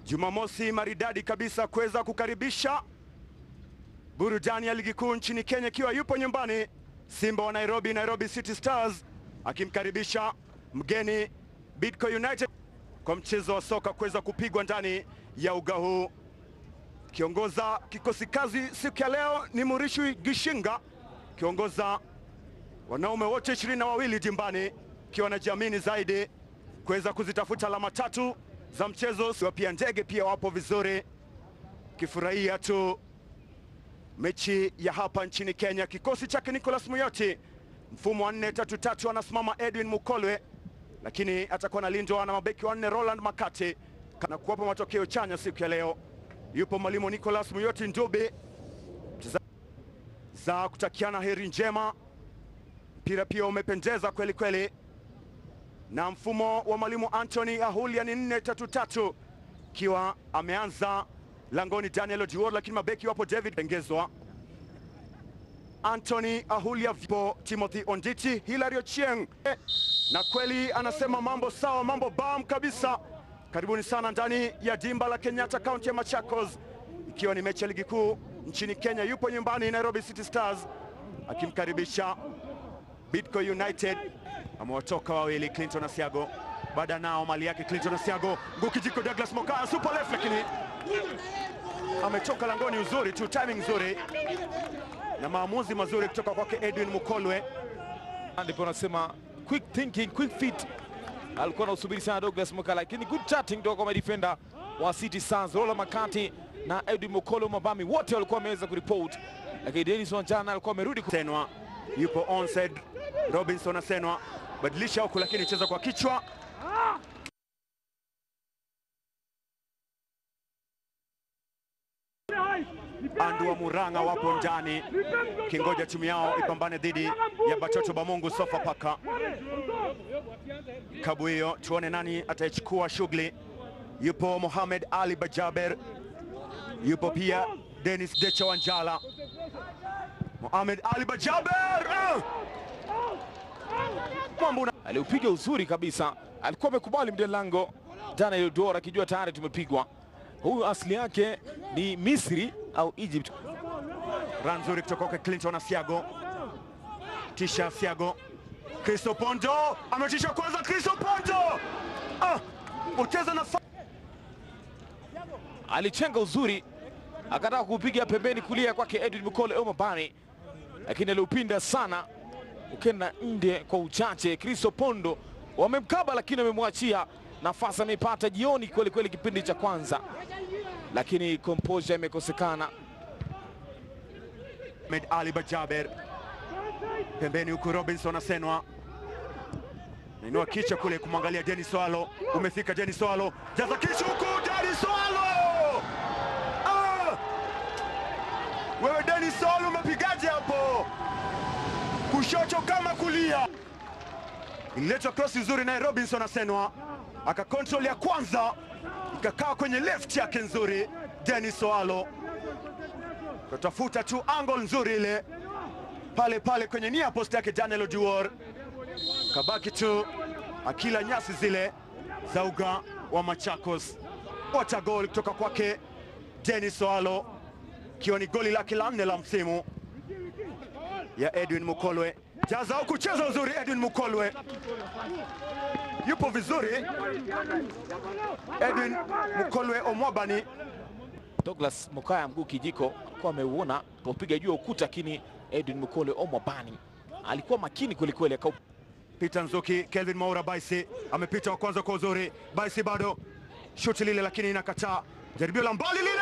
Jumamosi maridadi kabisa kuweza kukaribisha burudani ya ligi kuu nchini Kenya, ikiwa yupo nyumbani Simba wa Nairobi, Nairobi City Stars akimkaribisha mgeni Bidco United kwa mchezo wa soka kuweza kupigwa ndani ya uga huu. Kiongoza kikosi kazi siku ya leo ni Murishi Gishinga, kiongoza wanaume wote ishirini na wawili jimbani, ikiwa wanajiamini zaidi kuweza kuzitafuta alama tatu za mchezo. Siwa pia ndege pia wapo vizuri, kifurahia tu mechi ya hapa nchini Kenya. Kikosi chake Nicholas Muyoti, mfumo wa 4-3-3 anasimama Edwin Mukolwe, lakini atakuwa analindwa na mabeki wanne Roland Makati na kuwapa matokeo chanya siku ya leo. Yupo mwalimu Nicholas Muyoti Ndube za kutakiana heri njema. Mpira pia umependeza kweli kweli, na mfumo wa mwalimu Anthony Ahulia ni 4-3-3 ikiwa ameanza langoni Daniel Oduor, lakini mabeki wapo David Tengezwa, Anthony Ahulia, vipo Timothy Onditi, Hilary Ochieng eh, na kweli anasema mambo sawa, mambo bam kabisa. Karibuni sana ndani ya dimba la Kenyatta, kaunti ya Machakos, ikiwa ni mechi ya ligi kuu nchini Kenya. Yupo nyumbani Nairobi City Stars akimkaribisha Bidco United. Amewatoka wawili Clinton Asiago, baada nao mali yake Clinton Asiago, ngukijiko Douglas Mokaya, super left, lakini ametoka langoni. Uzuri tu, timing nzuri na maamuzi mazuri kutoka kwake Edwin Mukolwe. Ndipo anasema quick thinking, quick feet. Alikuwa anasubiri sana Douglas Muka, lakini good chatting kutoka kwa madefender wa City Stars, Rola Makati na Edwin Mukolo Mabami, wote walikuwa wameweza kuripoti, lakini Dennis Wanjana alikuwa amerudi ku... Senwa yupo onside, Robinson Asenwa badilisha huku, lakini cheza kwa kichwa Andu wa Murang'a wapo ndani kingoja timu yao ipambane dhidi ya Batoto Bamungu Sofapaka. Kabu hiyo tuone nani ataichukua shughuli. Yupo Mohamed Ali Bajaber, yupo pia Dennis Decha Wanjala. Mohamed Ali Bajaber uh! Mambo una... aliupiga uzuri kabisa, alikuwa amekubali mde lango Daniel Dora akijua tayari tumepigwa. Huyu asili yake ni Misri au Egypt. Run nzuri kutoka kwa Clinton Asiago, tisha Asiago, Cristo Pondo ametisha kwanza, Cristo Pondo ah, ucheza na Alichenga uzuri, akataka kupiga pembeni kulia kwake Edwin Mukole Omabani, lakini aliupinda sana ukenda nje kwa uchache. Cristo Pondo wamemkaba, lakini wamemwachia nafasi, ameipata jioni kweli kweli kipindi cha kwanza, lakini composure imekosekana. Ahmed Ali Bajaber pembeni, huku Robinson Asenwa nainua kichwa kule kumwangalia Denis Swalo. Umefika Denis Swalo, jaza kichwa huku Denis Swalo. Ah! Wewe Denis Swalo umepigaje hapo? Kushoto kama kulia, ililetwa cross nzuri naye Robinson Asenwa aka control ya kwanza ikakaa kwenye left yake nzuri Denis Swalo kutafuta tu angle nzuri ile pale pale kwenye nia post yake Daniel Oduor, kabaki tu akila nyasi zile za uga wa Machakos. What goli kutoka kwake Dennis Oalo, ikiwa ni goli lake la nne la msimu ya Edwin Mukolwe. Jaza au kucheza uzuri, Edwin Mukolwe yupo vizuri. Edwin Mukolwe Omwabani Douglas Mokaya mguu kijiko alikuwa ameuona popiga juu ya ukuta, lakini Edwin Mukole Omwabani alikuwa makini kwelikweli, akau Peter Nzuki, Kelvin Maura Baisi amepita wa kwanza kwa uzuri. Baisi bado shuti lile, lakini inakataa. Jaribio la mbali lile,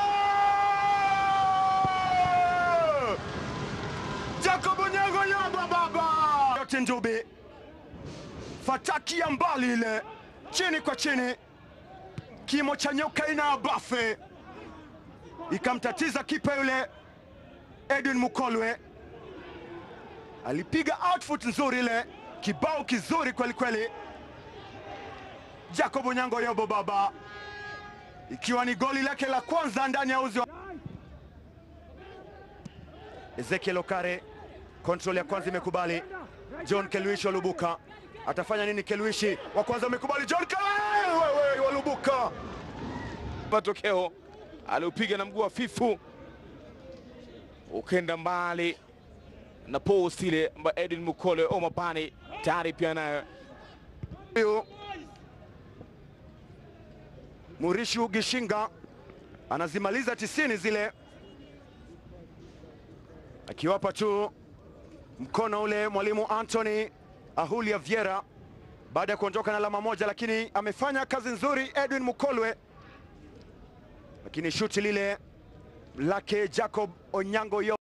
Jacob Onyango Yamba baba yote Njubi, fataki ya mbali ile, chini kwa chini, kimo cha nyoka ina bafe, ikamtatiza kipa yule Edwin Mukolwe alipiga outfoot nzuri ile, kibao kizuri kweli kweli. Jacob Onyango Yobo baba, ikiwa ni goli lake la kwanza ndani ya uzi wa Ezekiel Okare. Kontrol ya kwanza imekubali. John Kelwishi Walubuka atafanya nini? Kelwishi wa kwanza amekubali. John Kelwishi Walubuka matokeo. Aliupiga na mguu wa fifu ukenda mbali na post ile ambayo Edwin Mukole Omabani tayari pia nayo Huyu Murishu Gishinga anazimaliza tisini zile, akiwapa tu mkono ule mwalimu Anthony Ahulia Viera baada ya kuondoka na alama moja, lakini amefanya kazi nzuri Edwin Mukolwe, lakini shuti lile lake Jacob Onyango yo